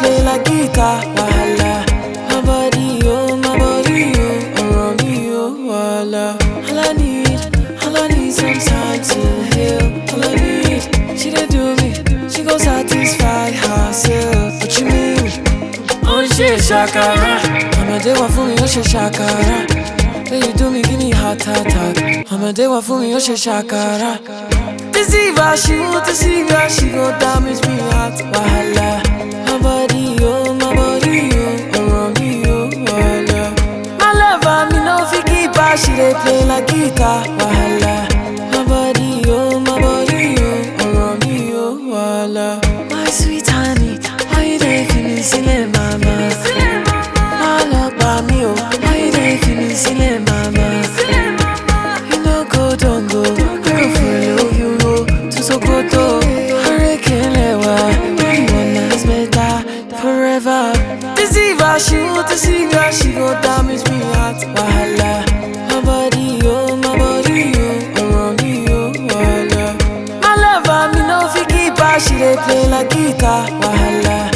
play like guitar. Wahala. My body, oh, my body, oh, around me, oh, wahala. All I need, all I need some time to heal. All I need, she dey do me, she gon' satisfy herself. What you mean? ó ń ṣe ṣàkàrà ọmọdé wà fún mi ó ṣe ṣàkàrà èyí tó mi kí ni heart attack ọmọdé wà fún mi ó ṣe ṣàkàrà. deceiver she want deceiver she go damage me heart wahala. my body oh my body oh ọ̀rọ̀ mi oh wahala. my lover mi no fit keep her she dey play like guitar wahala. my body oh my body oh ọ̀rọ̀ mi oh wahala. my sweet honey why you dey fi mi sílẹ̀ mama. má lọ pa mí o why you dey fi mi sílẹ̀ mama. you no go don go I go follow you go to Sokoto. Arekelẹwa you wanna is better forever. deceiver she want deceiver she go damage me heart wahala. my body oh my body oh ọ̀rọ̀ mi oh wahala. my lover me no fit keep her she dey play like guitar wahala.